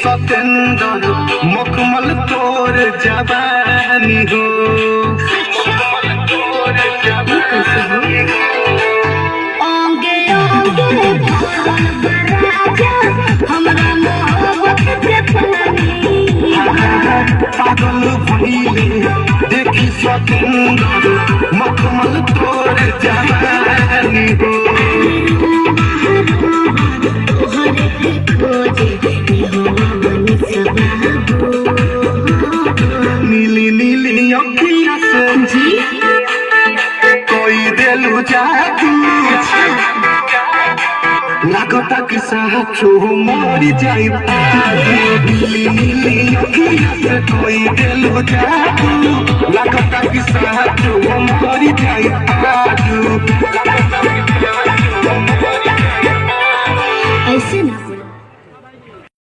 सतेंदर मखमल तोर जवानी हो ओंगे ओंगे भगवान राजा हमरा मोहब्बत के पानी पागल भइले देखी सतेंदर मखमल तोर जवानी हो तोहरे के खोजे निहोवन सबाबो नीली नीली अखिया से कोई देलू जादू लागता कि साचो मरी जाई नीली नीली अखिया से कोई देलू जादू लागता कि साचो मरी जाई आजू